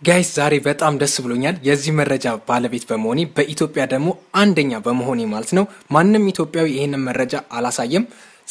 ጋይስ ዛሬ በጣም ደስ ብሎኛል የዚህ መረጃ ባለቤት በመሆኔ በኢትዮጵያ ደግሞ አንደኛ በመሆኔ ማለት ነው። ማንም ኢትዮጵያዊ ይህንን መረጃ አላሳየም።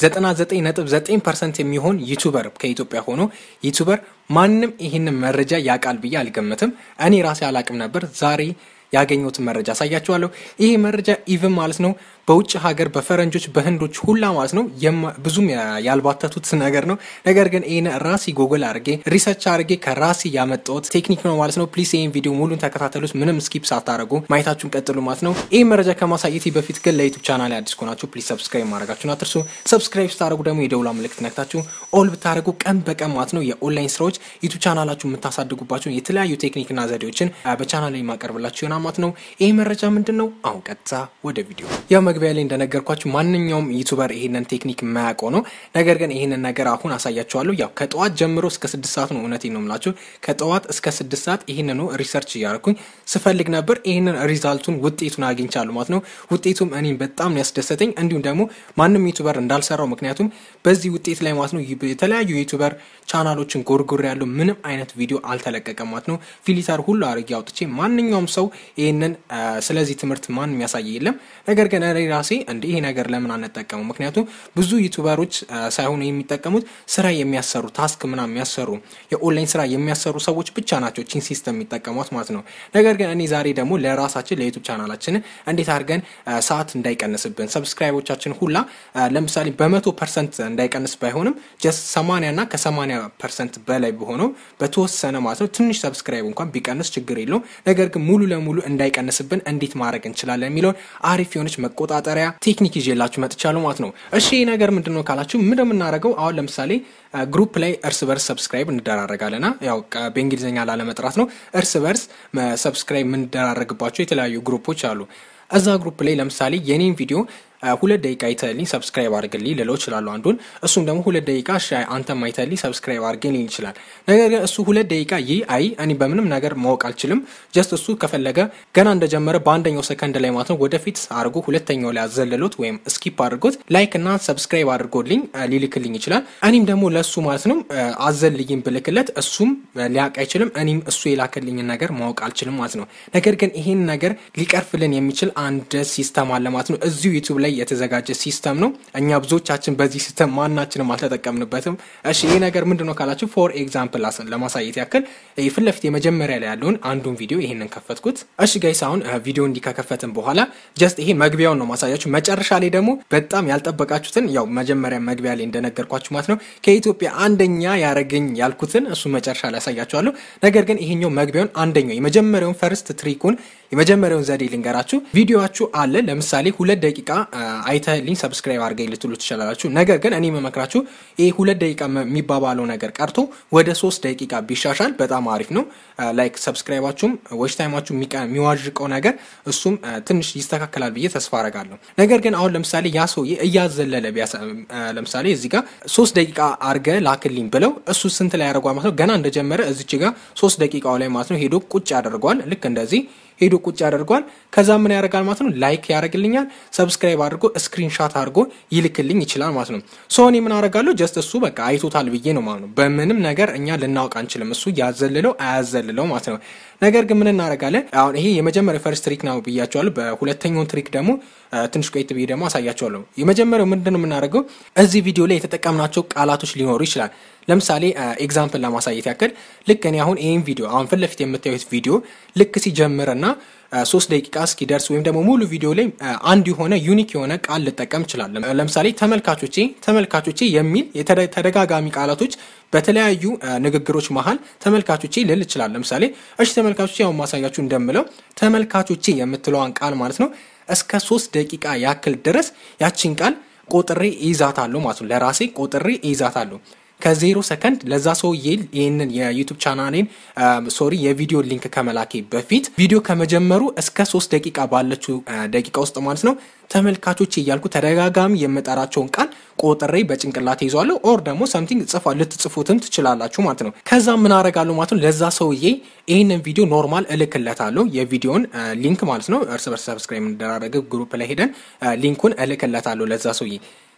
99.9 ፐርሰንት የሚሆን ዩቱበር ከኢትዮጵያ ሆኖ ዩቱበር ማንም ይህንን መረጃ ያውቃል ብዬ አልገምትም። እኔ ራሴ አላቅም ነበር። ዛሬ ያገኘሁትን መረጃ አሳያችኋለሁ። ይሄ መረጃ ኢቭን ማለት ነው በውጭ ሀገር በፈረንጆች በህንዶች ሁላ ማለት ነው ብዙም ያልባተቱት ነገር ነው። ነገር ግን ይህን ራሴ ጎግል አድርጌ ሪሰርች አድርጌ ከራሴ ያመጣሁት ቴክኒክ ነው ማለት ነው። ፕሊስ ይህን ቪዲዮ ሙሉን ተከታተሉት፣ ምንም ስኪፕ ሳታደርጉ ማየታችሁን ቀጥሉ ማለት ነው። ይህ መረጃ ከማሳየቴ በፊት ግን ለዩቱብ ቻናል አዲስ ከሆናችሁ ፕሊስ ሰብስክራይብ ማድረጋችሁን አትርሱ። ሰብስክራይብ ስታደርጉ ደግሞ የደውላ ምልክት ነክታችሁ ኦል ብታደርጉ ቀን በቀን ማለት ነው የኦንላይን ስራዎች ዩቱብ ቻናላችሁ የምታሳድጉባቸውን የተለያዩ ቴክኒክና ዘዴዎችን በቻናል ላይ ማቀርብላችሁ ይሆናል ማለት ነው። ይህ መረጃ ምንድን ነው? አሁን ቀጥታ ወደ ቪዲዮ ያው መግቢያ ላይ እንደነገርኳችሁ ማንኛውም ዩቱበር ይሄንን ቴክኒክ የማያውቀው ነው። ነገር ግን ይሄንን ነገር አሁን አሳያችኋለሁ። ያው ከጠዋት ጀምሮ እስከ ስድስት ሰዓት ነው። እውነቴን ነው የምላችሁ ከጠዋት እስከ ስድስት ሰዓት ይህንኑ ሪሰርች እያደረኩኝ ስፈልግ ነበር። ይህንን ሪዛልቱን ውጤቱን አግኝቻለሁ ማለት ነው። ውጤቱም እኔም በጣም ያስደሰተኝ እንዲሁም ደግሞ ማንም ዩቱበር እንዳልሰራው ምክንያቱም በዚህ ውጤት ላይ ማለት ነው የተለያዩ ዩቱበር ቻናሎችን ጎርጎር ያለው ምንም አይነት ቪዲዮ አልተለቀቀም ማለት ነው። ፊሊተር ሁሉ አድርጌ አውጥቼ ማንኛውም ሰው ይህንን ስለዚህ ትምህርት ማን የሚያሳይ የለም። ነገር ግን እኔ ራሴ እንደ ይሄ ነገር ለምን አንጠቀሙ? ምክንያቱም ብዙ ዩቱበሮች ሳይሆኑ የሚጠቀሙት ስራ የሚያሰሩ ታስክ ምናምን የሚያሰሩ የኦንላይን ስራ የሚያሰሩ ሰዎች ብቻ ናቸው ቺን ሲስተም የሚጠቀሟት ማለት ነው። ነገር ግን እኔ ዛሬ ደግሞ ለራሳችን ለዩቱብ ቻናላችን እንዴት አድርገን ሰዓት እንዳይቀንስብን ሰብስክራይቦቻችን ሁላ ለምሳሌ በመቶ ፐርሰንት እንዳይቀንስ ባይሆንም ጀስት ሰማንያ እና ከሰማንያ ፐርሰንት በላይ በሆነው በተወሰነ ማለት ነው ትንሽ ሰብስክራይብ እንኳን ቢቀንስ ችግር የለውም። ነገር ግን ሙሉ ለሙሉ እንዳይቀንስብን እንዴት ማድረግ እንችላለን የሚለውን አሪፍ የሆነች መቆጣጠሪያ ቴክኒክ ይዤላችሁ መጥቻለሁ ማለት ነው። እሺ ይህ ነገር ምንድን ነው ካላችሁ ምን የምናደርገው አሁን ለምሳሌ ግሩፕ ላይ እርስ በርስ ሰብስክራይብ እንደራረጋለና ያው በእንግሊዝኛ ላለመጥራት ነው። እርስ በርስ ሰብስክራይብ የምንደራረግባቸው የተለያዩ ግሩፖች አሉ። እዛ ግሩፕ ላይ ለምሳሌ የኔን ቪዲዮ ሁለት ደቂቃ አይተልኝ ሰብስክራይብ አድርግልኝ ልለው እችላለሁ አንዱን። እሱም ደግሞ ሁለት ደቂቃ አንተም አይተልኝ ሰብስክራይብ አድርግልኝ ይችላል። ነገር ግን እሱ ሁለት ደቂቃ ይህ አይ እኔ በምንም ነገር ማወቅ አልችልም። ጀስት እሱ ከፈለገ ገና እንደጀመረ በአንደኛው ሰከንድ ላይ ማለት ነው ወደፊት አድርጎ ሁለተኛው ላይ አዘለሎት ወይም ስኪፕ አድርጎት ላይክ እና ሰብስክራይብ አድርጎልኝ ሊልክልኝ ይችላል። እኔም ደግሞ ለእሱ ማለት ነው አዘልይም ብልክለት እሱም ሊያውቅ አይችልም። እኔም እሱ የላከልኝን ነገር ማወቅ አልችልም ማለት ነው። ነገር ግን ይሄን ነገር ሊቀርፍልን የሚችል አንድ ሲስተም አለ ማለት ነው እዚሁ ዩቱብ ላይ የተዘጋጀ ሲስተም ነው። እኛ ብዙዎቻችን በዚህ ሲስተም ማናችንም አልተጠቀምንበትም። እሺ ይህ ነገር ምንድን ነው ካላችሁ ፎር ኤግዛምፕል ለማሳየት ያክል ፊት ለፊት የመጀመሪያ ላይ ያለውን አንዱን ቪዲዮ ይሄንን ከፈትኩት። እሺ ጋይስ አሁን ቪዲዮ እንዲህ ከከፈትን በኋላ ጀስት ይሄ መግቢያውን ነው ማሳያችሁ። መጨረሻ ላይ ደግሞ በጣም ያልጠበቃችሁትን ያው መጀመሪያ መግቢያ ላይ እንደነገርኳችሁ ማለት ነው ከኢትዮጵያ አንደኛ ያረገኝ ያልኩትን እሱ መጨረሻ ላይ ያሳያችኋለሁ። ነገር ግን ይሄኛው መግቢያውን አንደኛው የመጀመሪያውን ፈርስት ትሪኩን የመጀመሪያውን ዘዴ ልንገራችሁ። ቪዲዮችሁ አለ ለምሳሌ ሁለት ደቂቃ አይተልኝ ሰብስክራይብ አድርገኝ ልትሉ ትችላላችሁ። ነገር ግን እኔ መመክራችሁ ይህ ሁለት ደቂቃ የሚባባለው ነገር ቀርቶ ወደ ሶስት ደቂቃ ቢሻሻል በጣም አሪፍ ነው። ላይክ ሰብስክራይባችሁም ዎች ታይማችሁ የሚዋዥቀው ነገር እሱም ትንሽ ይስተካከላል ብዬ ተስፋ አረጋለሁ። ነገር ግን አሁን ለምሳሌ ያ ሰውዬ እያዘለለ ለምሳሌ እዚህ ጋር ሶስት ደቂቃ አርገ ላክልኝ ብለው እሱ ስንት ላይ ያደርጓል ማለት ነው። ገና እንደጀመረ እዚች ጋር ሶስት ደቂቃው ላይ ማለት ነው ሄዶ ቁጭ ያደርገዋል። ልክ እንደዚህ ሄዶ ቁጭ ያደርገዋል። ከዛ ምን ያደርጋል ማለት ነው ላይክ ያደርግልኛል፣ ሰብስክራይብ አድርጎ ስክሪንሻት አድርጎ ይልክልኝ ይችላል ማለት ነው። ሶ እኔ ምን አደርጋለሁ ጀስት እሱ በቃ አይቶታል ብዬ ነው ማለት ነው። በምንም ነገር እኛ ልናውቅ አንችልም፣ እሱ ያዘልለው አያዘልለው ማለት ነው። ነገር ግን ምን እናደርጋለን? አሁን ይሄ የመጀመሪያው ፈርስት ትሪክ ነው ብያቸዋለሁ። በሁለተኛውን ትሪክ ደግሞ ትንሽ ቆይት ብዬ ደግሞ አሳያቸዋለሁ። የመጀመሪያው ምንድን ነው የምናደርገው? እዚህ ቪዲዮ ላይ የተጠቀምናቸው ቃላቶች ሊኖሩ ይችላል። ለምሳሌ ኤግዛምፕል ለማሳየት ያክል ልክ እኔ አሁን ይህን ቪዲዮ አሁን ፊት ለፊት የምታዩት ቪዲዮ ልክ ሲጀምርና ሶስት ደቂቃ እስኪደርስ ወይም ደግሞ ሙሉ ቪዲዮ ላይ አንድ የሆነ ዩኒክ የሆነ ቃል ልጠቀም እችላለሁ። ለምሳሌ ተመልካቾቼ ተመልካቾቼ የሚል ተደጋጋሚ ቃላቶች በተለያዩ ንግግሮች መሀል ተመልካቾቼ ልል ይችላል። ለምሳሌ እሺ ተመልካቾቼ አሁን ማሳያችሁ እንደምለው ተመልካቾቼ የምትለዋን ቃል ማለት ነው እስከ ሶስት ደቂቃ ያክል ድረስ ያቺን ቃል ቆጥሬ ይዛታለሁ ማለት ነው። ለራሴ ቆጥሬ ይዛታለሁ። ከዜሮ ሰከንድ ለዛ ሰውዬ ይህንን የዩቱብ ቻናሌን ሶሪ የቪዲዮ ሊንክ ከመላኬ በፊት ቪዲዮ ከመጀመሩ እስከ ሶስት ደቂቃ ባለችው ደቂቃ ውስጥ ማለት ነው ተመልካቾች እያልኩ ተደጋጋሚ የምጠራቸውን ቃል ቆጥሬ በጭንቅላት ይዟለሁ። ኦር ደግሞ ሰምቲንግ ጽፋ ልትጽፉትም ትችላላችሁ ማለት ነው። ከዛ ምን አረጋለሁ ማለት ነው ለዛ ሰውዬ ይህንን ቪዲዮ ኖርማል እልክለታለሁ። የቪዲዮን ሊንክ ማለት ነው እርስ በርስ ሰብስክራይብ እንደራረገ ግሩፕ ላይ ሄደን ሊንኩን እልክለታለሁ ለዛ ሰውዬ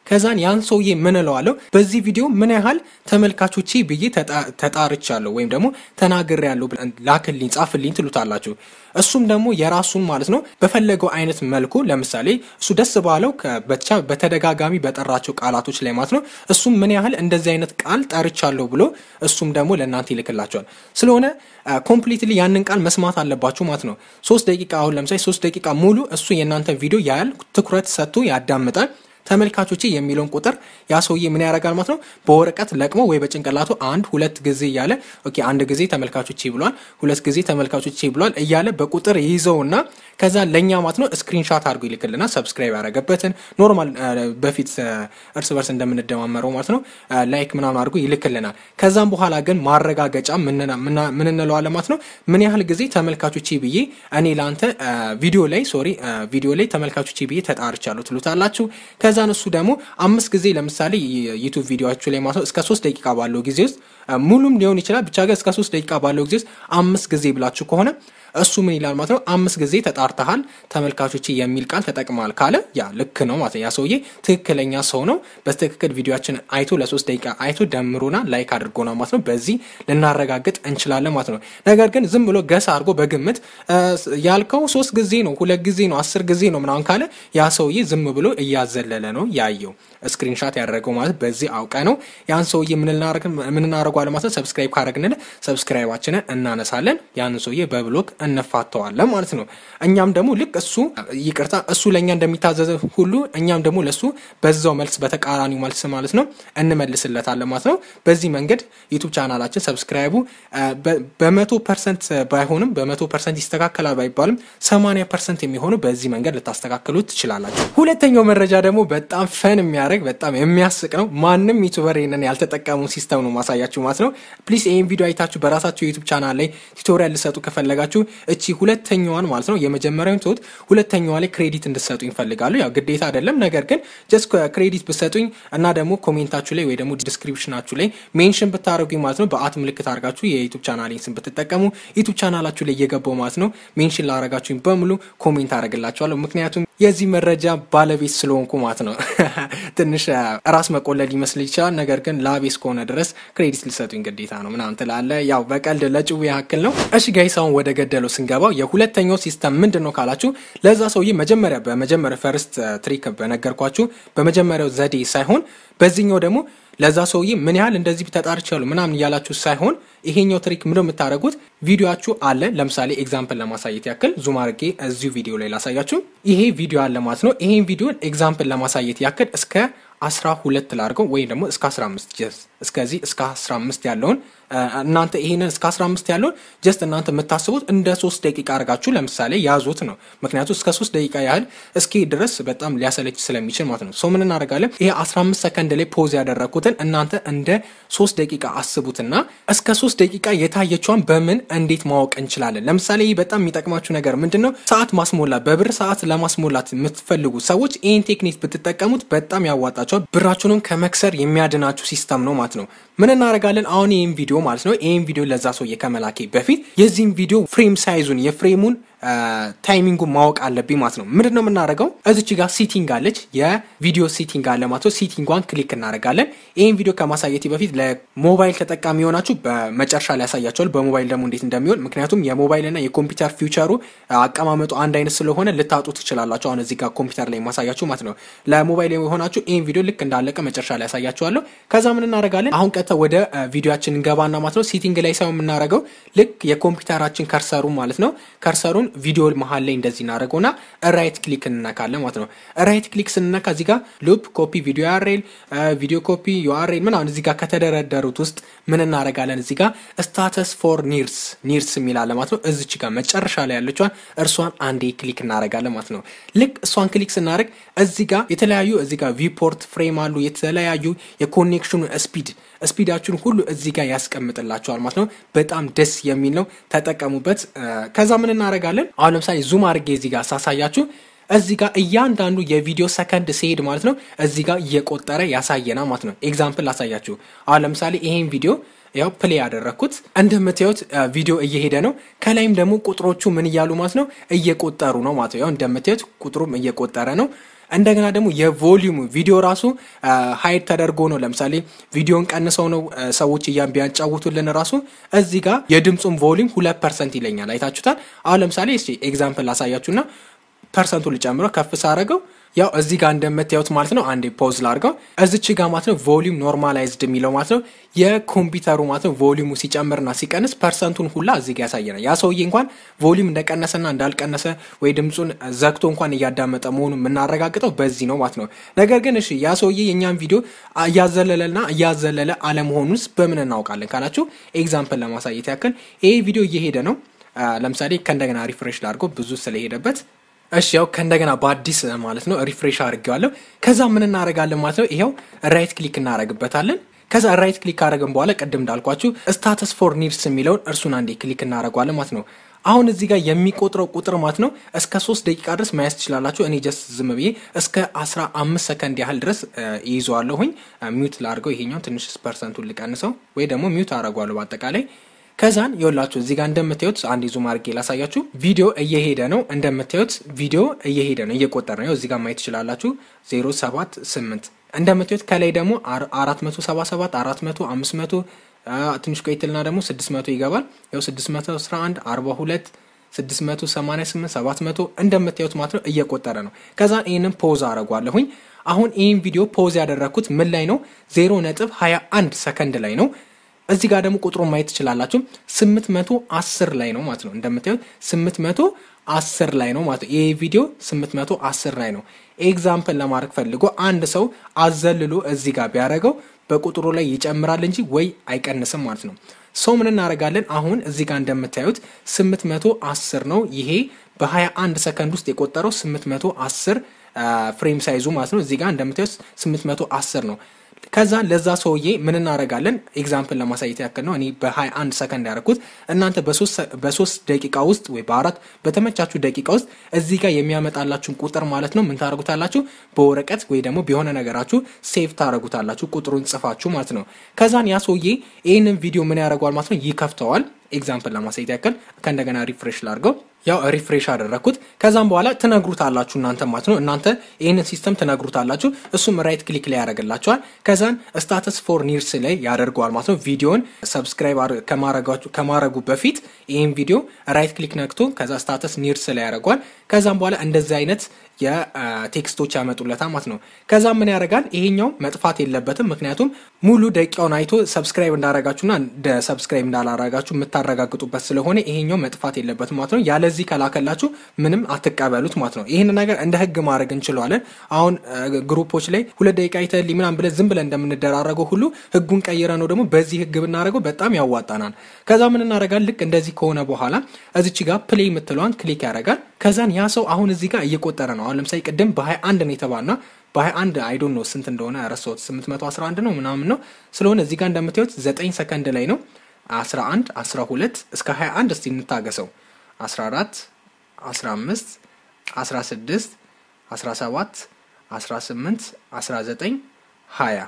ከዛን ያን ሰውዬ ምን እለዋለሁ በዚህ ቪዲዮ ምን ያህል ተመልካቾቼ ብዬ ተጣርቻለሁ ወይም ደግሞ ተናግሬያለሁ ላክልኝ፣ ጻፍልኝ ትሉታላችሁ። እሱም ደግሞ የራሱን ማለት ነው በፈለገው አይነት መልኩ ለምሳሌ እሱ ደስ ባለው ብቻ በተደጋጋሚ በጠራቸው ቃላቶች ላይ ማለት ነው እሱም ምን ያህል እንደዚህ አይነት ቃል ጠርቻለሁ ብሎ እሱም ደግሞ ለእናንተ ይልክላቸዋል። ስለሆነ ኮምፕሊትሊ ያንን ቃል መስማት አለባችሁ ማለት ነው። ሶስት ደቂቃ አሁን ለምሳሌ ሶስት ደቂቃ ሙሉ እሱ የእናንተ ቪዲዮ ያያል፣ ትኩረት ሰጥቶ ያዳምጣል። ተመልካቾቼ የሚለውን ቁጥር ያ ሰውዬ ምን ያደርጋል ማለት ነው በወረቀት ለቅሞ ወይ በጭንቅላቱ አንድ ሁለት ጊዜ እያለ ኦኬ አንድ ጊዜ ተመልካቾቼ ብሏል፣ ሁለት ጊዜ ተመልካቾቼ ብሏል እያለ በቁጥር ይዘውና ከዛ ለእኛ ማለት ነው ስክሪንሻት አድርጎ ይልክልና ሰብስክራይብ ያደረገበትን ኖርማል በፊት እርስ በርስ እንደምንደማመረው ማለት ነው ላይክ ምናምን አድርጎ ይልክልናል። ከዛም በኋላ ግን ማረጋገጫ ምን እንለዋለን ማለት ነው ምን ያህል ጊዜ ተመልካቾቼ ብዬ እኔ ለአንተ ቪዲዮ ላይ ሶሪ ቪዲዮ ላይ ተመልካቾቼ ብዬ ተጣርቻለሁ ትሉታላችሁ። ከዛን እሱ ደግሞ አምስት ጊዜ ለምሳሌ ዩቱብ ቪዲዮችሁ ላይ ማለት ነው እስከ ሶስት ደቂቃ ባለው ጊዜ ውስጥ ሙሉም ሊሆን ይችላል ብቻ ግን እስከ ሶስት ደቂቃ ባለው ጊዜ ውስጥ አምስት ጊዜ ብላችሁ ከሆነ እሱ ምን ይላል ማለት ነው አምስት ጊዜ ተጣርተሃል ተመልካቾች የሚል ቃል ተጠቅመዋል ካለ ያ ልክ ነው ማለት ነው። ያ ሰውዬ ትክክለኛ ሰው ነው። በትክክል ቪዲዮችን አይቶ ለሶስት ደቂቃ አይቶ ደምሮና ላይክ አድርጎና ማለት ነው። በዚህ ልናረጋግጥ እንችላለን ማለት ነው። ነገር ግን ዝም ብሎ ገሳ አድርጎ በግምት ያልከው ሶስት ጊዜ ነው፣ ሁለት ጊዜ ነው፣ አስር ጊዜ ነው ምናምን ካለ ያ ሰውዬ ዝም ብሎ እያዘለለ ነው ያየው። ስክሪንሻት ያደረገው ማለት በዚህ አውቀ ነው ያን ሰውዬ ምንናረጓለ ማለት ነው። ሰብስክራይብ ካረግንል ሰብስክራይባችንን እናነሳለን። ያንን ሰውዬ በብሎክ እንፋተዋለን ማለት ነው። እኛም ደግሞ ልክ እሱ ይቅርታ እሱ ለእኛ እንደሚታዘዘ ሁሉ እኛም ደግሞ ለእሱ በዛው መልስ በተቃራኒው መልስ ማለት ነው እንመልስለታለን ማለት ነው። በዚህ መንገድ ዩቱብ ቻናላችን ሰብስክራይቡ በመቶ ፐርሰንት ባይሆንም በመቶ ፐርሰንት ይስተካከላል ባይባልም ሰማንያ ፐርሰንት የሚሆኑ በዚህ መንገድ ልታስተካክሉ ትችላላችሁ። ሁለተኛው መረጃ ደግሞ በጣም ፈን የሚያደርግ በጣም የሚያስቅ ነው። ማንም ዩቱበር ይህንን ያልተጠቀሙ ሲስተም ነው ማሳያችሁ ማለት ነው። ፕሊስ ይህን ቪዲዮ አይታችሁ በራሳችሁ ዩቱብ ቻናል ላይ ቱቶሪያል ልሰጡ ከፈለጋችሁ እቺ ሁለተኛዋን ማለት ነው የመጀመሪያውን ትሁት ሁለተኛዋ ላይ ክሬዲት እንድሰጡ ይፈልጋሉ። ያው ግዴታ አይደለም፣ ነገር ግን ጀስት ክሬዲት ብሰጡኝ እና ደግሞ ኮሜንታችሁ ላይ ወይ ደግሞ ዲስክሪፕሽናችሁ ላይ ሜንሽን ብታደረጉኝ ማለት ነው በአት ምልክት አድርጋችሁ የዩቱብ ቻናሌን ስም ብትጠቀሙ ዩቱብ ቻናላችሁ ላይ እየገባው ማለት ነው ሜንሽን ላረጋችሁኝ በሙሉ ኮሜንት አደረግላችኋለሁ። ምክንያቱም የዚህ መረጃ ባለቤት ስለሆንኩ ማለት ነው። ትንሽ ራስ መቆለል ይመስል ይችላል፣ ነገር ግን ላቤ እስከሆነ ድረስ ክሬዲት ሊሰጡኝ ግዴታ ነው ምናምን ትላለ። ያው በቀልድ ለጭው ያክል ነው። እሺ ጋይስ አሁን ወደ ገደለው ስንገባው የሁለተኛው ሲስተም ምንድን ነው ካላችሁ ለዛ ሰውዬ መጀመሪያ በመጀመሪያ ፈርስት ትሪክ በነገርኳችሁ በመጀመሪያው ዘዴ ሳይሆን በዚህኛው ደግሞ ለዛ ሰውዬ ምን ያህል እንደዚህ ተጣርቻለሁ ምናምን እያላችሁ ሳይሆን ይሄኛው ትሪክ ምንድነው የምታደርጉት? ቪዲዮችሁ አለ። ለምሳሌ ኤግዛምፕል ለማሳየት ያክል ዙም አድርጌ እዚሁ ቪዲዮ ላይ ላሳያችሁ። ይሄ ቪዲዮ አለ ማለት ነው። ይሄን ቪዲዮ ኤግዛምፕል ለማሳየት ያክል እስከ አስራ ሁለት ላድርገው ወይም ደግሞ እስከ አስራ አምስት እስከዚህ እስከ አስራ አምስት ያለውን እናንተ ይሄንን እስከ አስራ አምስት ያለውን ጀስት እናንተ የምታስቡት እንደ ሶስት ደቂቃ አድርጋችሁ ለምሳሌ ያዙት ነው። ምክንያቱም እስከ ሶስት ደቂቃ ያህል እስኪ ድረስ በጣም ሊያሰለች ስለሚችል ማለት ነው። ሰው ምን እናደርጋለን? ይሄ አስራ አምስት ሰከንድ ላይ ፖዝ ያደረግኩትን እናንተ እንደ ሶስት ደቂቃ አስቡትና እስከ ሶስት ደቂቃ የታየቿን በምን እንዴት ማወቅ እንችላለን? ለምሳሌ ይህ በጣም የሚጠቅማችሁ ነገር ምንድን ነው? ሰዓት ማስሞላት በብር ሰዓት ለማስሞላት የምትፈልጉ ሰዎች ይህን ቴክኒክ ብትጠቀሙት በጣም ያዋጣቸዋል። ብራችሁንም ከመክሰር የሚያድናችሁ ሲስተም ነው ማለት ነው። ምን እናደርጋለን? አሁን ይህን ቪዲዮ ማለት ነው ይህን ቪዲዮ ለዛ ሰውዬ ከመላኬ በፊት የዚህን ቪዲዮ ፍሬም ሳይዙን የፍሬሙን ታይሚንጉን ማወቅ አለብኝ ማለት ነው። ምንድን ነው የምናደርገው? እዚች ጋር ሲቲንግ አለች፣ የቪዲዮ ሲቲንግ አለ ማለት ነው። ሲቲንጓን ክሊክ እናደርጋለን። ይህን ቪዲዮ ከማሳየቴ በፊት ለሞባይል ተጠቃሚ የሆናችሁ በመጨረሻ ላይ ያሳያቸዋል፣ በሞባይል ደግሞ እንዴት እንደሚሆን። ምክንያቱም የሞባይል እና የኮምፒውተር ፊውቸሩ አቀማመጡ አንድ አይነት ስለሆነ ልታጡ ትችላላችሁ። አሁን እዚህ ጋር ኮምፒውተር ላይ ማሳያችሁ ማለት ነው። ለሞባይል የሆናችሁ ይህን ቪዲዮ ልክ እንዳለቀ መጨረሻ ላይ ያሳያችኋለሁ። ከዛ ምን እናደርጋለን? አሁን ቀጥታ ወደ ቪዲዮችን እንገባና ማለት ነው ሲቲንግ ላይ ሳይሆን የምናደርገው ልክ የኮምፒውተራችን ከርሰሩ ማለት ነው ከርሰሩን ቪዲዮ መሀል ላይ እንደዚህ እናደርገውና ራይት ክሊክ እንነካለን ማለት ነው። ራይት ክሊክ ስንነካ እዚህ ጋር ሉፕ ኮፒ ቪዲዮ ዩአርኤል ቪዲዮ ኮፒ ዩአርኤል ምናምን እዚህ ጋር ከተደረደሩት ውስጥ ምን እናደርጋለን? እዚህ ጋር ስታተስ ፎር ኒርስ ኒርስ የሚላለ ማለት ነው። እዚች ጋር መጨረሻ ላይ ያለችዋን እርሷን አንዴ ክሊክ እናደርጋለን ማለት ነው። ልክ እሷን ክሊክ ስናደርግ እዚህ ጋር የተለያዩ እዚህ ጋር ቪፖርት ፍሬም አሉ የተለያዩ የኮኔክሽኑ ስፒድ ስፒዳችሁን ሁሉ እዚህ ጋር ያስቀምጥላችኋል ማለት ነው። በጣም ደስ የሚል ነው፣ ተጠቀሙበት። ከዛ ምን እናደርጋለን? አሁን ለምሳሌ ዙም አድርጌ እዚህ ጋር ሳሳያችሁ እዚህ ጋር እያንዳንዱ የቪዲዮ ሰከንድ ሲሄድ ማለት ነው እዚህ ጋር እየቆጠረ ያሳየናል ማለት ነው። ኤግዛምፕል ላሳያችሁ። አሁን ለምሳሌ ይሄን ቪዲዮ ያው ፕሌይ ያደረግኩት እንደምታዩት ቪዲዮ እየሄደ ነው። ከላይም ደግሞ ቁጥሮቹ ምን እያሉ ማለት ነው እየቆጠሩ ነው ማለት ነው። ያው እንደምታዩት ቁጥሩም እየቆጠረ ነው። እንደገና ደግሞ የቮሊዩሙ ቪዲዮ ራሱ ሀይድ ተደርጎ ነው። ለምሳሌ ቪዲዮን ቀንሰው ነው ሰዎች እያን ቢያጫውቱልን ራሱ እዚህ ጋር የድምፁን ቮሊዩም ሁለት ፐርሰንት ይለኛል። አይታችሁታል። አሁን ለምሳሌ እስኪ ኤግዛምፕል ላሳያችሁና ፐርሰንቱ ልጨምረው ከፍ ሳረገው ያው እዚህ ጋር እንደምታዩት ማለት ነው። አንዴ ፖዝ ላርገው እዚች ጋር ማለት ነው ቮሊዩም ኖርማላይዝድ የሚለው ማለት ነው የኮምፒውተሩ ማለት ነው ቮሊዩሙ ሲጨምርና ሲቀንስ ፐርሰንቱን ሁላ እዚህ ጋር ያሳየናል። ያ ሰውዬ እንኳን ቮሊዩም እንደቀነሰና እንዳልቀነሰ ወይ ድምፁን ዘግቶ እንኳን እያዳመጠ መሆኑን የምናረጋግጠው በዚህ ነው ማለት ነው። ነገር ግን እሺ ያ ሰውዬ የእኛን ቪዲዮ እያዘለለና እያዘለለ አለመሆኑንስ በምን እናውቃለን ካላችሁ ኤግዛምፕል ለማሳየት ያክል ይሄ ቪዲዮ እየሄደ ነው። ለምሳሌ ከእንደገና ሪፍሬሽ ላድርገው ብዙ ስለሄደበት እሺ ያው ከእንደገና በአዲስ ማለት ነው ሪፍሬሽ አድርጌዋለሁ። ከዛ ምን እናደርጋለን ማለት ነው ይኸው ራይት ክሊክ እናደርግበታለን። ከዛ ራይት ክሊክ ካደረግን በኋላ ቅድም እንዳልኳችሁ ስታተስ ፎር ኒድስ የሚለውን እርሱን አንዴ ክሊክ እናደርገዋለን ማለት ነው። አሁን እዚህ ጋር የሚቆጥረው ቁጥር ማለት ነው እስከ ሶስት ደቂቃ ድረስ ማየት ትችላላችሁ። እኔ ጀስት ዝም ብዬ እስከ አስራ አምስት ሰከንድ ያህል ድረስ ይይዘዋለሁኝ። ሚዩት ላድርገው፣ ይሄኛው ትንሽ ፐርሰንቱን ልቀንሰው ወይ ደግሞ ሚዩት አደርገዋለሁ በአጠቃላይ ከዛን የወላችሁ እዚህ ጋር እንደምታዩት አንድ ዙም አድርጌ ላሳያችሁ። ቪዲዮ እየሄደ ነው። እንደምታዩት ቪዲዮ እየሄደ ነው፣ እየቆጠረ ነው። እዚህ ጋር ማየት ትችላላችሁ። 078 እንደምታዩት ከላይ ደግሞ 477 400 500 ትንሽ ቆይትልና ደግሞ 600 ይገባል። ያው 611 42 688 700 እንደምታዩት ማለት ነው እየቆጠረ ነው። ከዛን ይህንን ፖዝ አረጓለሁኝ። አሁን ይህን ቪዲዮ ፖዝ ያደረግኩት ምን ላይ ነው? 0 ነጥብ 21 ሰከንድ ላይ ነው። እዚህ ጋር ደግሞ ቁጥሩን ማየት ትችላላችሁ። 810 ላይ ነው ማለት ነው። እንደምታዩት 810 ላይ ነው ማለት ነው። ይህ ቪዲዮ 810 ላይ ነው። ኤግዛምፕል ለማድረግ ፈልጎ አንድ ሰው አዘልሎ እዚህ ጋር ቢያደርገው በቁጥሩ ላይ ይጨምራል እንጂ ወይ አይቀንስም ማለት ነው። ሰው ምን እናደርጋለን? አሁን እዚህ ጋር እንደምታዩት 810 ነው። ይሄ በ21 ሰከንድ ውስጥ የቆጠረው 810 ፍሬም ሳይዙ ማለት ነው። እዚህ ጋር እንደምታዩት 810 ነው። ከዛ ለዛ ሰውዬ ምን እናደርጋለን? ኤግዛምፕል ለማሳየት ያክል ነው። እኔ በ21 ሰከንድ ያደረኩት እናንተ በሶስት ደቂቃ ውስጥ ወይ በአራት በተመቻችሁ ደቂቃ ውስጥ እዚህ ጋር የሚያመጣላችሁን ቁጥር ማለት ነው ምን ታደርጉታላችሁ? በወረቀት ወይ ደግሞ በሆነ ነገራችሁ ሴቭ ታደርጉታላችሁ፣ ቁጥሩን ጽፋችሁ ማለት ነው። ከዛን ያ ሰውዬ ይህንን ቪዲዮ ምን ያደርገዋል ማለት ነው ይከፍተዋል። ኤግዛምፕል ለማሳየት ያክል ከእንደገና ሪፍሬሽ ላድርገው። ያው ሪፍሬሽ አደረግኩት። ከዛም በኋላ ትነግሩታላችሁ እናንተ ማለት ነው። እናንተ ይህንን ሲስተም ትነግሩታላችሁ። እሱም ራይት ክሊክ ላይ ያደርግላችኋል። ከዛን ስታተስ ፎር ኒርስ ላይ ያደርገዋል ማለት ነው። ቪዲዮን ሰብስክራይብ ከማድረጉ በፊት ይህን ቪዲዮ ራይት ክሊክ ነክቶ ከዛ ስታተስ ኒርስ ላይ ያደርገዋል። ከዛም በኋላ እንደዚህ አይነት የቴክስቶች ያመጡለታል ማለት ነው። ከዛ ምን ያደርጋል? ይሄኛው መጥፋት የለበትም። ምክንያቱም ሙሉ ደቂቃውን አይቶ ሰብስክራይብ እንዳረጋችሁና ሰብስክራይብ እንዳላረጋችሁ የምታረጋግጡበት ስለሆነ ይሄኛው መጥፋት የለበትም ማለት ነው። ያለዚህ ከላከላችሁ ምንም አትቀበሉት ማለት ነው። ይህን ነገር እንደ ህግ ማድረግ እንችለዋለን። አሁን ግሩፖች ላይ ሁለት ደቂቃ አይተህልኝ ምናምን ብለን ዝም ብለን እንደምንደራረገው ሁሉ ህጉን ቀይረ ነው ደግሞ በዚህ ህግ ብናደረገው በጣም ያዋጣናል። ከዛ ምን እናደርጋል? ልክ እንደዚህ ከሆነ በኋላ እዚች ጋር ፕሌይ የምትለዋን ክሊክ ያደርጋል። ከዛን ያ ሰው አሁን እዚህ ጋር እየቆጠረ ነው። አሁን ለምሳሌ ቅድም በ21 ነው የተባልና በ21 አይዶን ነው ስንት እንደሆነ ረሳሁት። 811 ነው ምናምን ነው ስለሆነ እዚህ ጋር እንደምታዩት 9 ሰከንድ ላይ ነው 11 12 እስከ 21 እስቲ እንታገሰው 14 15 16 17 18 19 20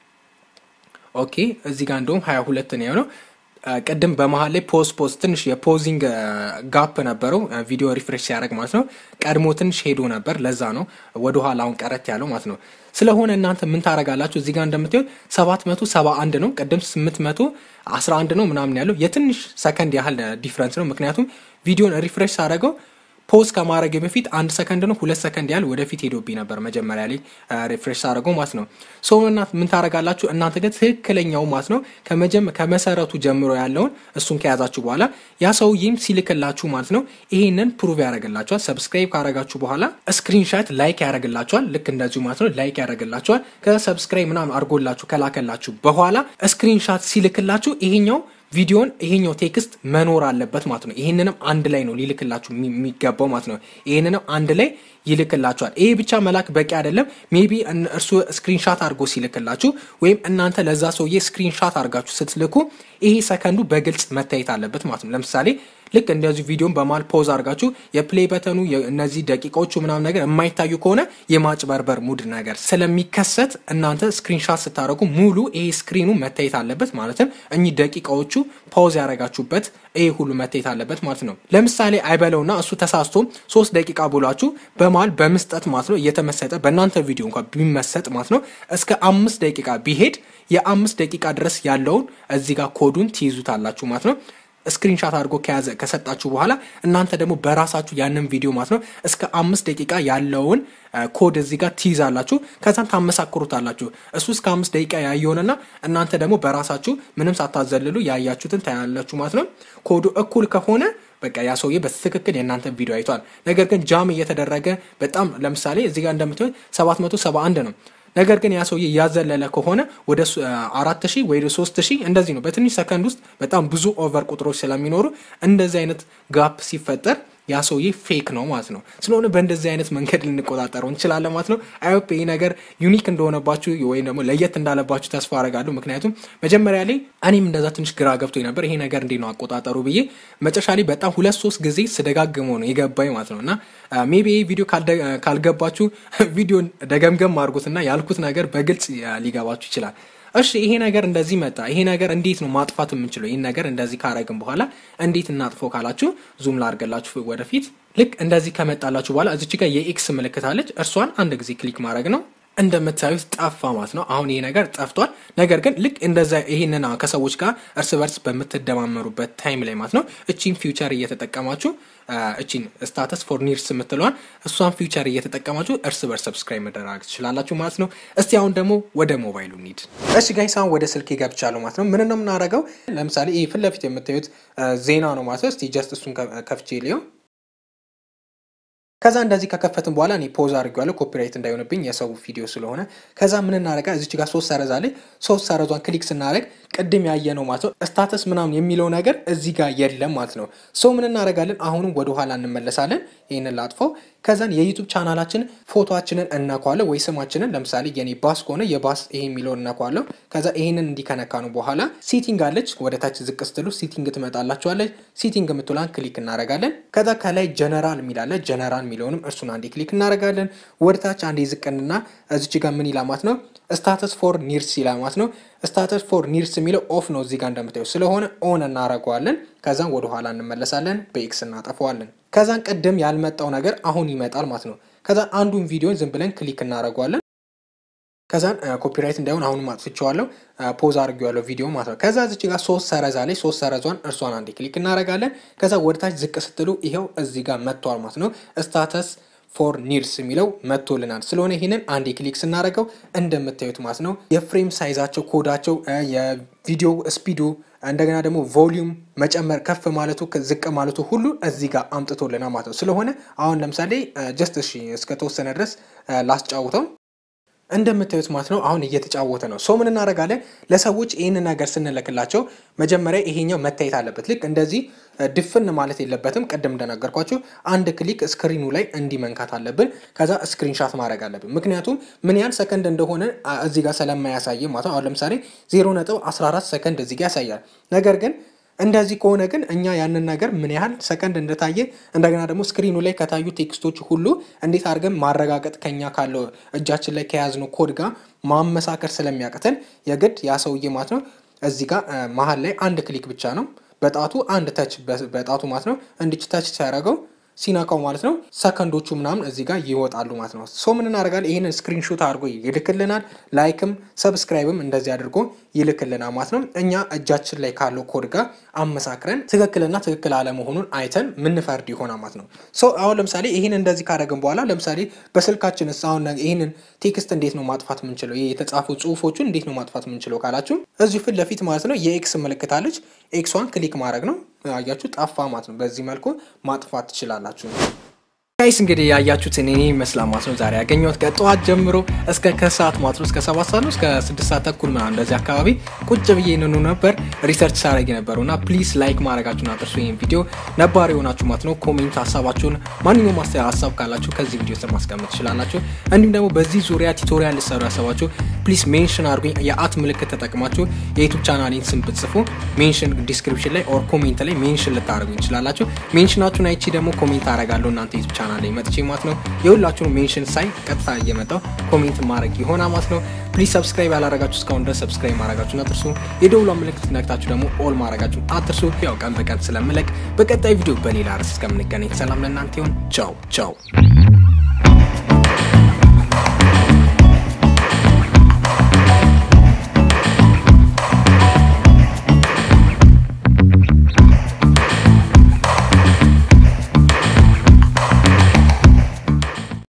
ኦኬ እዚህ ጋር እንደውም 22 ነው የሆነው። ቅድም በመሀል ላይ ፖዝ ፖዝ ትንሽ የፖዚንግ ጋፕ ነበረው ቪዲዮ ሪፍሬሽ ሲያደርግ ማለት ነው። ቀድሞ ትንሽ ሄዶ ነበር። ለዛ ነው ወደ ኋላ አሁን ቀረት ያለው ማለት ነው። ስለሆነ እናንተ ምን ታደርጋላችሁ? እዚህ ጋር እንደምታዩት 771 ነው፣ ቅድም 811 ነው ምናምን ያለው የትንሽ ሰከንድ ያህል ዲፍረንስ ነው። ምክንያቱም ቪዲዮን ሪፍሬሽ ሳደርገው ፖዝ ከማድረግ በፊት አንድ ሰከንድ ነው ሁለት ሰከንድ ያህል ወደፊት ሄዶብኝ ነበር መጀመሪያ ላይ ሪፍሬሽ ሳደርገው ማለት ነው። ሰው ምን ታደርጋላችሁ እናንተ ግን ትክክለኛው ማለት ነው ከመሰረቱ ጀምሮ ያለውን እሱን ከያዛችሁ በኋላ ያ ሰውዬም ሲልክላችሁ ማለት ነው ይሄንን ፕሩቭ ያደርግላችኋል። ሰብስክራይብ ካደረጋችሁ በኋላ ስክሪንሻት ላይክ ያደርግላችኋል። ልክ እንደዚሁ ማለት ነው ላይክ ያደርግላችኋል። ከሰብስክራይብ ምናምን አድርጎላችሁ ከላከላችሁ በኋላ ስክሪንሻት ሲልክላችሁ ይሄኛው ቪዲዮን ይሄኛው ቴክስት መኖር አለበት ማለት ነው። ይህንንም አንድ ላይ ነው ሊልክላችሁ የሚገባው ማለት ነው። ይህንንም አንድ ላይ ይልክላችኋል። ይሄ ብቻ መላክ በቂ አይደለም። ሜቢ እርሱ ስክሪንሻት አድርጎ ሲልክላችሁ ወይም እናንተ ለዛ ሰውዬ ስክሪንሻት አድርጋችሁ ስትልኩ ይሄ ሰከንዱ በግልጽ መታየት አለበት ማለት ነው። ለምሳሌ ልክ እንደዚህ ቪዲዮን በማል ፖዝ አድርጋችሁ የፕሌይ በተኑ እነዚህ ደቂቃዎቹ ምናምን ነገር የማይታዩ ከሆነ የማጭበርበር ሙድ ነገር ስለሚከሰት እናንተ ስክሪንሻት ስታደርጉ ሙሉ ይሄ ስክሪኑ መታየት አለበት። ማለትም እኚህ ደቂቃዎቹ ፓውዝ ያደረጋችሁበት ይሄ ሁሉ መታየት አለበት ማለት ነው። ለምሳሌ አይበለውና እሱ ተሳስቶ ሶስት ደቂቃ ብሏችሁ በመሀል በመስጠት ማለት ነው እየተመሰጠ በእናንተ ቪዲዮ እንኳ ቢመሰጥ ማለት ነው እስከ አምስት ደቂቃ ቢሄድ የአምስት ደቂቃ ድረስ ያለውን እዚህ ጋር ኮዱን ትይዙታላችሁ ማለት ነው። ስክሪንሻት አድርጎ ከያዘ ከሰጣችሁ በኋላ እናንተ ደግሞ በራሳችሁ ያንን ቪዲዮ ማለት ነው እስከ አምስት ደቂቃ ያለውን ኮድ እዚህ ጋር ትይዛላችሁ። ከዛም ታመሳክሩታላችሁ። እሱ እስከ አምስት ደቂቃ ያየሆንና እናንተ ደግሞ በራሳችሁ ምንም ሳታዘልሉ ያያችሁትን ታያላችሁ ማለት ነው። ኮዱ እኩል ከሆነ በቃ ያ ሰውዬ በትክክል የእናንተ ቪዲዮ አይቷል። ነገር ግን ጃም እየተደረገ በጣም ለምሳሌ እዚህ ጋር እንደምታዩት 771 ነው። ነገር ግን ያ ሰውዬ እያዘለለ ከሆነ ወደ አራት ሺህ ወይ ሶስት ሺህ እንደዚህ ነው። በትንሽ ሰከንድ ውስጥ በጣም ብዙ ኦቨር ቁጥሮች ስለሚኖሩ እንደዚህ አይነት ጋፕ ሲፈጠር ያ ሰውዬ ፌክ ነው ማለት ነው። ስለሆነ በእንደዚህ አይነት መንገድ ልንቆጣጠረው እንችላለን ማለት ነው። አይሆፕ ይህ ነገር ዩኒክ እንደሆነባችሁ ወይም ደግሞ ለየት እንዳለባችሁ ተስፋ አረጋለሁ። ምክንያቱም መጀመሪያ ላይ እኔም እንደዛ ትንሽ ግራ ገብቶ ነበር፣ ይሄ ነገር እንዴት ነው አቆጣጠሩ ብዬ መጨረሻ ላይ በጣም ሁለት ሶስት ጊዜ ስደጋግመው ነው የገባኝ ማለት ነው። እና ሜቢ ይህ ቪዲዮ ካልገባችሁ ቪዲዮን ደገምገም አድርጉትና ያልኩት ነገር በግልጽ ሊገባችሁ ይችላል። እሺ ይሄ ነገር እንደዚህ መጣ። ይሄ ነገር እንዴት ነው ማጥፋት የምንችለው? ይህን ነገር እንደዚህ ካረግን በኋላ እንዴት እናጥፎ ካላችሁ ዙም ላርገላችሁ ወደፊት። ልክ እንደዚህ ከመጣላችሁ በኋላ እዚች ጋር የኤክስ ምልክት አለች። እርሷን አንድ ጊዜ ክሊክ ማድረግ ነው። እንደምታዩት ጠፋ ማለት ነው። አሁን ይሄ ነገር ጠፍቷል። ነገር ግን ልክ እንደዛ ይህንን ከሰዎች ጋር እርስ በርስ በምትደማመሩበት ታይም ላይ ማለት ነው እቺን ፊውቸር እየተጠቀማችሁ እቺን ስታተስ ፎር ኒርስ የምትለዋን እሷን ፊውቸር እየተጠቀማችሁ እርስ በርስ ሰብስክራይብ መደረግ ትችላላችሁ ማለት ነው። እስቲ አሁን ደግሞ ወደ ሞባይሉ እንሂድ። እሺ ጋይስ አሁን ወደ ስልክ ገብቻለሁ ማለት ነው። ምን ነው የምናደርገው? ለምሳሌ ይህ ፊት ለፊት የምታዩት ዜና ነው ማለት ነው። እስቲ ጀስት እሱን ከፍቼ ሊየው ከዛ እንደዚህ ከከፈትን በኋላ እኔ ፖዝ አድርጌዋለሁ ኮፒራይት እንዳይሆንብኝ የሰው ቪዲዮ ስለሆነ። ከዛ ምን እናደርጋ እዚች ጋር ሶስት ሰረዝ አለ። ሶስት ሰረዟን ክሊክ ስናደርግ ቅድም ያየ ነው ማለት ነው ስታተስ ምናምን የሚለው ነገር እዚህ ጋር የለም ማለት ነው። ሰው ምን እናደርጋለን? አሁንም ወደኋላ እንመለሳለን። ይህንን ላጥፈው። ከዛን የዩቱብ ቻናላችን ፎቶችንን እነኳለሁ ወይ ስማችንን ለምሳሌ የኔ ባስ ከሆነ የባስ ይሄ የሚለውን እነኳለሁ። ከዛ ይሄንን እንዲከነካ ነው በኋላ ሲቲንግ አለች። ወደ ታች ዝቅ ስትሉ ሲቲንግ ትመጣላችኋለች። ሲቲንግ የምትላን ክሊክ እናደርጋለን። ከዛ ከላይ ጀነራል የሚላለ ጀነራል የሚለውንም እርሱን አንዴ ክሊክ እናደርጋለን። ወደ ታች አንዴ ዝቅንና እዚች ጋር ምን ይላማት ነው ስታተስ ፎር ኒርስ ይላማት ነው። ስታተስ ፎር ኒርስ የሚለው ኦፍ ነው እዚህ ጋር እንደምታዩ ስለሆነ ኦን እናደርገዋለን። ከዛን ወደ ኋላ እንመለሳለን። በኤክስ እናጠፈዋለን። ከዛን ቅድም ያልመጣው ነገር አሁን ይመጣል ማለት ነው። ከዛን አንዱን ቪዲዮን ዝም ብለን ክሊክ እናደርገዋለን። ከዛን ኮፒራይት እንዳይሆን አሁንም አጥፍቼዋለሁ፣ ፖዝ አድርጌዋለሁ ቪዲዮ ማለት ነው። ከዛ እዚች ጋር ሶስት ሰረዛ ላይ ሶስት ሰረዟን እርሷን አንዴ ክሊክ እናደርጋለን። ከዛ ወደታች ዝቅ ስትሉ ይኸው እዚህ ጋር መጥቷል ማለት ነው ስታተስ ፎር ኒርስ የሚለው መጥቶልናል። ስለሆነ ይህንን አንዴ ክሊክ ስናደርገው እንደምታዩት ማለት ነው የፍሬም ሳይዛቸው፣ ኮዳቸው፣ የቪዲዮ ስፒዱ እንደገና ደግሞ ቮሊዩም መጨመር ከፍ ማለቱ ዝቅ ማለቱ ሁሉ እዚህ ጋር አምጥቶልናል ማለት ነው። ስለሆነ አሁን ለምሳሌ ጀስት እሺ እስከተወሰነ ድረስ ላስጫውተው እንደምታዩት ማለት ነው አሁን እየተጫወተ ነው። ሰው ምን እናደርጋለን? ለሰዎች ይህን ነገር ስንልክላቸው መጀመሪያ ይሄኛው መታየት አለበት። ልክ እንደዚህ ድፍን ማለት የለበትም። ቅድም እንደነገርኳችሁ አንድ ክሊክ ስክሪኑ ላይ እንዲህ መንካት አለብን። ከዛ ስክሪንሻት ማድረግ አለብን። ምክንያቱም ምን ያህል ሰከንድ እንደሆነ እዚህ ጋር ስለማያሳይ ማለት ነው። አሁን ለምሳሌ 0 ነጥብ 14 ሰከንድ እዚህ ጋር ያሳያል። ነገር ግን እንደዚህ ከሆነ ግን እኛ ያንን ነገር ምን ያህል ሰከንድ እንደታየ እንደገና ደግሞ ስክሪኑ ላይ ከታዩ ቴክስቶች ሁሉ እንዴት አድርገን ማረጋገጥ ከኛ ካለው እጃችን ላይ ከያዝነው ኮድ ጋር ማመሳከር ስለሚያቅተን የግድ ያ ሰውዬ ማለት ነው እዚህ ጋር መሀል ላይ አንድ ክሊክ ብቻ ነው በጣቱ አንድ ተች በጣቱ ማለት ነው እንዲች ተች ሲያደርገው ሲነካው ማለት ነው ሰከንዶቹ ምናምን እዚህ ጋር ይወጣሉ ማለት ነው። ሶ ምን እናደርጋለን? ይህንን ስክሪንሾት አድርጎ ይልክልናል። ላይክም ሰብስክራይብም እንደዚህ አድርጎ ይልክልናል ማለት ነው። እኛ እጃችን ላይ ካለው ኮድ ጋር አመሳክረን ትክክልና ትክክል አለመሆኑን አይተን ምንፈርድ ይሆናል ማለት ነው። ሶ አሁን ለምሳሌ ይህን እንደዚህ ካደረግን በኋላ ለምሳሌ በስልካችን አሁን ይህንን ቴክስት እንዴት ነው ማጥፋት የምንችለው? የተጻፉ ጽሁፎቹን እንዴት ነው ማጥፋት የምንችለው ካላችሁ እዚሁ ፊት ለፊት ማለት ነው የኤክስ ምልክት አለች። ኤክሷን ክሊክ ማድረግ ነው። አያችሁ ጠፋ ማለት ነው። በዚህ መልኩ ማጥፋት ትችላላችሁ። ጋይስ እንግዲህ ያያችሁትን እኔ ይመስላል ማለት ነው። ዛሬ ያገኘሁት ከጠዋት ጀምሮ እስከ ከሰዓት ማለት ነው እስከ ሰባት ሰዓት ነው እስከ ስድስት ሰዓት ተኩል ምናምን እንደዚህ አካባቢ ቁጭ ብዬ ንኑ ነበር ሪሰርች ሳረግ ነበሩ እና ፕሊዝ ላይክ ማድረጋችሁን አትርሱ። ይህን ቪዲዮ ነባር የሆናችሁ ማለት ነው ኮሜንት ሀሳባችሁን፣ ማንኛውም ሀሳብ ካላችሁ ከዚህ ቪዲዮ ስር ማስቀመጥ ትችላላችሁ። እንዲሁም ደግሞ በዚህ ዙሪያ ቱቶሪያል ልሰሩ ያሰባችሁ ፕሊስ ሜንሽን አድርጉኝ። የአት ምልክት ተጠቅማችሁ የዩቱብ ቻናሌን ስም ብትጽፉ ሜንሽን ዲስክሪፕሽን ላይ ኦር ኮሜንት ላይ ሜንሽን ልታደርጉኝ ትችላላችሁ። ሜንሽናችሁን አይቺ ደግሞ ኮሜንት አደርጋለሁ እናንተ ዩቱብ ቻናል ላይ መጥቼ ማለት ነው። የሁላችሁን ሜንሽን ሳይ ቀጥታ እየመጣው ኮሜንት ማድረግ ይሆና ማለት ነው። ፕሊዝ ሰብስክራይብ ያላረጋችሁ እስካሁን ድረስ ሰብስክራይብ ማድረጋችሁን አትርሱ። የደውሏ ምልክት ነክታችሁ ደግሞ ኦል ማድረጋችሁን አትርሱ። ያው ቀን በቀን ስለምለቅ በቀጣይ ቪዲዮ በሌላ ርዕስ እስከምንገናኝ ሰላም ለእናንተ ይሁን። ቻው ቻው።